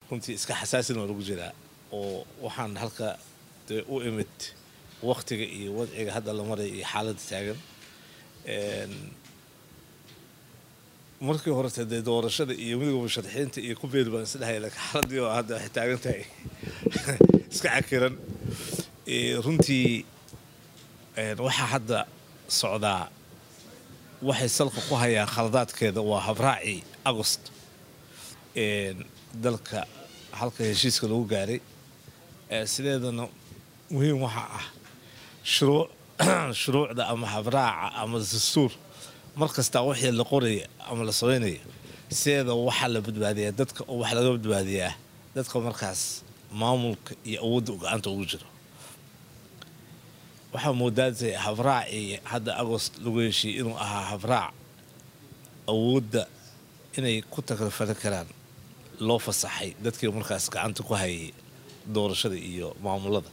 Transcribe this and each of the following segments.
runtii iska xasaasin waa lagu jiraa oo waxaan halka dee u imid waktiga iyo wadciga hadda la maraya iyo xaaladda taagan markii horete dee doorashada iyo midooda musharaxiinta iyo ku beeri baan isdhahay laakiin xaaladii oo hadda waxay taagan tahay iska cakiran runtii waxaa hadda socdaa waxay salka ku hayaan khaladaadkeeda waa habraacii agost dalka halka heshiiska lagu gaaray sideedana muhiim waxaa ah shuruucda ama habraaca ama dastuur mar kastaa wixii la qoraya ama la samaynaya sideeda waxaa la badbaadiyaa dadka oo waxaa laga badbaadiyaa dadka markaas maamulka iyo awoodda gacanta ugu jiro waxaa moodaatay habraacii hadda agost lagu heshiiyey inuu ahaa habraac awoodda inay ku tagrafali karaan loo fasaxay dadkii markaas gacanta ku hayay doorashada iyo maamulada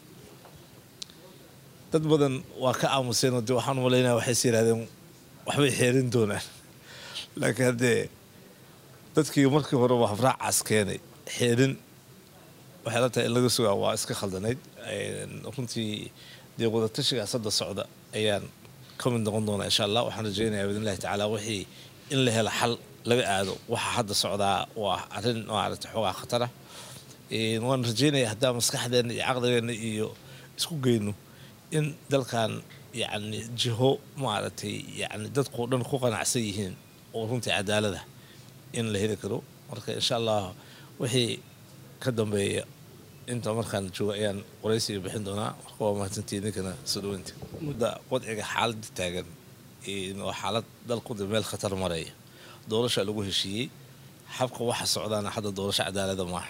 dad badan waa ka aamuseenoo dee waxaan malaynaya waxays yidhahdeen waxbay xeerin doonaan laakiin haddee dadkii markii horeba habraacaas keenay xeerin waxay la tahay in laga sugaa waa iska khaldanayd runtii dee wadatashigaas hadda socda ayaan ka mid noqon doonaa insha allah waxaan rajeynayaa biidn illahi tacaala wixii in la helo xal laga aado waxa hadda socdaa waa arrin maaragtay xoogaa khatara waan rajeynaya haddaa maskaxdeenna iyo caqligeenna iyo isku geyno in dalkan yacni jiho maaragtay yacni dadkao dhan ku qanacsan yihiin oo runtii cadaalada in la heli karo marka insha allah wixii ka dambeeya inta markaan jooga ayaan waraysiga bixin doonaa marka waa mahadsantii ninkana soo dhaweynta mudda wadciga xaaladda taagan waa xaalad dalkuda meel khatar maraya doorasha lagu heshiiyey habka waxa socdaana hadda doorasho cadaalada maaha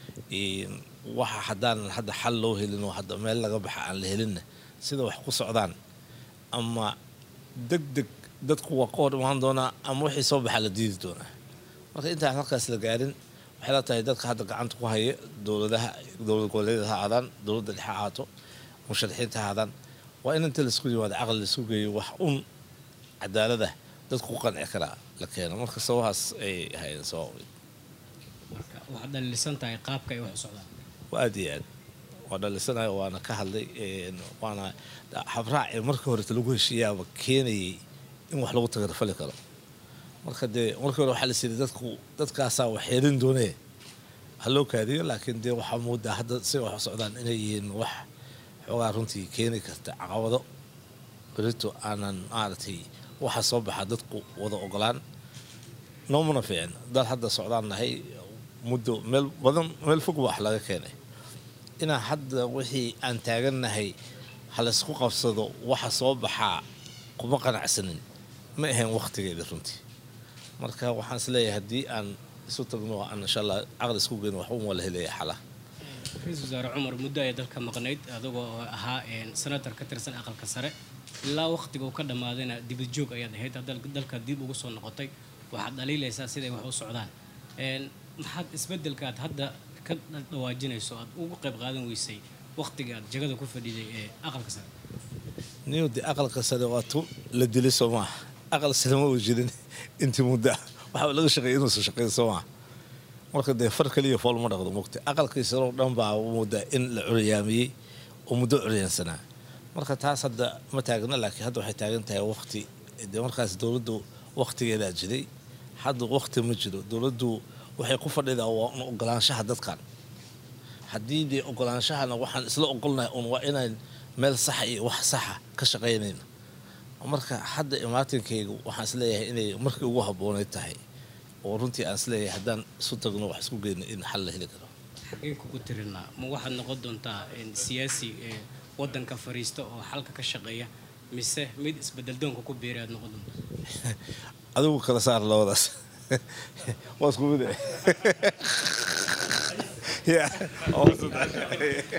waxa haddaanan hadda xal loo helin oo hadda meel laga baxa aan la helinna sida wax ku socdaan ama deg deg dadku waa ka hor imaan doonaa ama wixii soo baxaa la diidi doonaa marka intaan halkaas la gaarin waxay la tahay dadka hadda gacanta ku haya dowladaha dowlad goboleedyada ha aadaan dowladda dhexe ahaato musharaxiinta ha aadaan waa in inta laisku yimaado caqli laisku geeyo wax un cadaalada dadku ku qanci karaa la keeno marka sabahaas ay hayeen sabab waxaad dhalisan tahay qaabka ay wax u socdaan waa aad iyo aad waa dhalisanayo waana ka hadlay waana habraacii markii horeta lagu heshiiyaaba keenayay in wax lagu tagarfali karo marka dee markii hore waxaa la siiyay dadku dadkaasaa wax xeelin doonee ha loo kaadiyo laakiin dee waxaa moodaa hadda si wax u socdaan inay yihiin wax xoogaa runtii keeni karta caqabado berito aanan maaragtay waxa soo baxa dadku wada ogolaan noomana fiicin dad hadda socdaan nahay muddo meel badan meel fog wax laga keenay inaan hadda wixii aan taagannahay halaysku qabsado waxa soo baxaa kuma qanacsanin ma ahayn wakhtigeeda runtii marka waxaan isleeyahay haddii aan isu tagno aan insha allah caqli isku geyno waxba waa la helaya xalaha ra-iisul wasaare cumar muddo ay dalka maqnayd adigoo ahaa senator ka tirsan aqalka sare ilaa wakhtiga uu ka dhammaadayna dibad joog ayaad ahayd dalka dib ugu soo noqotay waxaad dhaliilaysaa siday wax u socdaan maxaad isbedelkaad hadda ka dhawaajinayso aad ugu qayb qaadan weysay wakhtiga aad jagada ku fadhiday ee aqalka sare niyowdi aqalka sare waa tu la dilay soo maaha aqal sare ma uu jirin intii muddo ah waxaa laga shaqeeyay inuusan shaqeyn soo maaha marka dee far kaliya fool ma dhaqdo mugta aqalkii sare oo dhan baa moodaa in la curyaamiyey oo muddo curyaansanaa marka taas hadda ma taagna laakiin hadda waxay taagan tahay waqti dee markaas dowladdu waqtigeedaa jiray hadda waqti ma jiro dowladdu waxay ku fadhidaa waa un ogolaanshaha dadkan haddii dee ogolaanshahana waxaan isla ogolnahay un waa inaan meel saxa iyo wax saxa ka shaqaynayno marka hadda imaatinkaygu waxaan isleeyahay inay markii ugu habboonayd tahay oo runtii aan isleeyahay haddaan isu tagno wax isku geyno in xal la heli karo xageen kugu tirinaa ma waxaad noqon doontaa siyaasi wadanka fariista oo xalka ka shaqeeya mise mid isbedeldoonka ku biiray aad noqon doontaa adigu kala saar labadaas waa isku mid